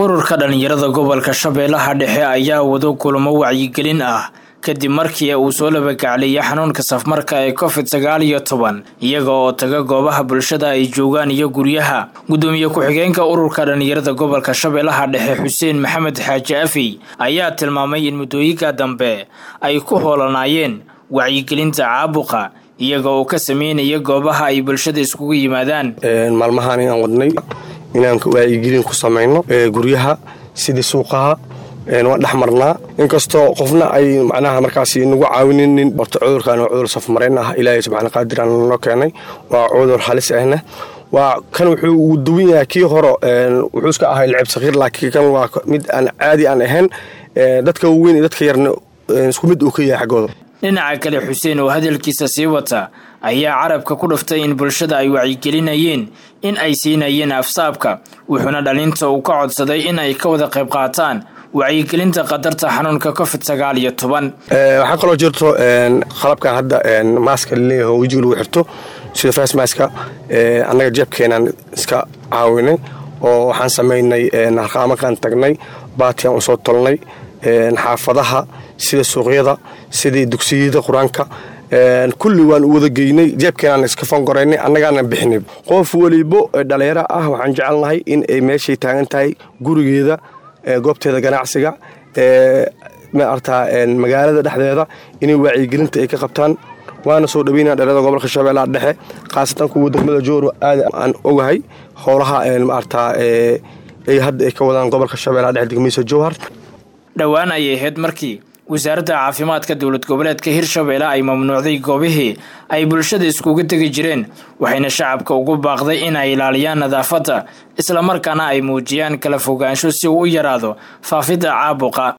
ururka dhalinyarada gobolka shabeellaha dhexe ayaa wado kulamo wacyigelin ah kadib markii uu soo labagacleeyay xanuunka safmarka ee covid sagaal iyo toban iyaga oo taga goobaha bulshada ay joogaan iyo guryaha gudoomiye ku-xigeenka ururka dhalinyarada gobolka shabeellaha dhexe xuseen maxamed xaaji afey ayaa tilmaamay in muddooyinka dambe ay ku hoolanaayeen wacyigelinta caabuqa iyaga oo ka sameynaya goobaha ay bulshada iskugu yimaadaan maalmahaan inaan wadnay inaan wacyigelin ku samayno guryaha sidii suuqaha waan dhex marnaa inkastoo qofna ay macnaha markaas nagu caawininin horta cudurkan waa cudur safmarayn ah ilaahay subxaana qaadir aan noo keenay waa cudur halis ahna waa kan wuxuu ugu duwan yahay kii hore wuxuu iska ahay lacib sakiir laakiin kan waa mid aan caadi aan ahayn dadka waweyn iyo dadka yarna isku mid uu ka yahay xaggooda dhinaca kale xuseen oo hadalkiisa sii wata ayaa carabka ku dhuftay in bulshada ay wacyigelinayeen in ay siinayeen afsaabka wuxuuna dhalinta uu ka codsaday in ay ka wada qayb qaataan wacyigelinta qadarta xanuunka covid sagaal iyo toban waxaa kaloo jirto qalabkan hadda maaska laleeyahay oo wejiga lagu xirto sida fasmaska annaga jeebkeenaan iska caawinay oo waxaan samaynay harqaamakaan tagnay baatiyan usoo tolnay xaafadaha sida suuqyada sidii dugsiyada qur-aanka kulli waan u wada geynay jeebkeenaan iska fangoraynay annagaana bixinay qof welibo dhalinyaro ah waxaan jecelnahay in ay meeshay taagan tahay gurigeeda goobteeda ganacsiga maartaa magaalada dhexdeeda inay wacyigelinta ay ka qabtaan waana soo dhaweynaa dhalada gobolka shabeellaha dhexe khaasatan kuwa degmada jooro aad aan ogahay howlaha maartaa ay hadda ay ka wadaan gobolka shabeellaha dhexe degmadiisa jowhar dhowaan ayay ahayd markii wasaaradda caafimaadka dowlad goboleedka hirshabeelle ay mamnuucday goobihii ay bulshada iskugu tegi jireen waxayna shacabka ugu baaqday in ay ilaaliyaan nadaafadda islamarkaana ay muujiyaan kala fogaansho si uu u yaraado faafidda caabuqa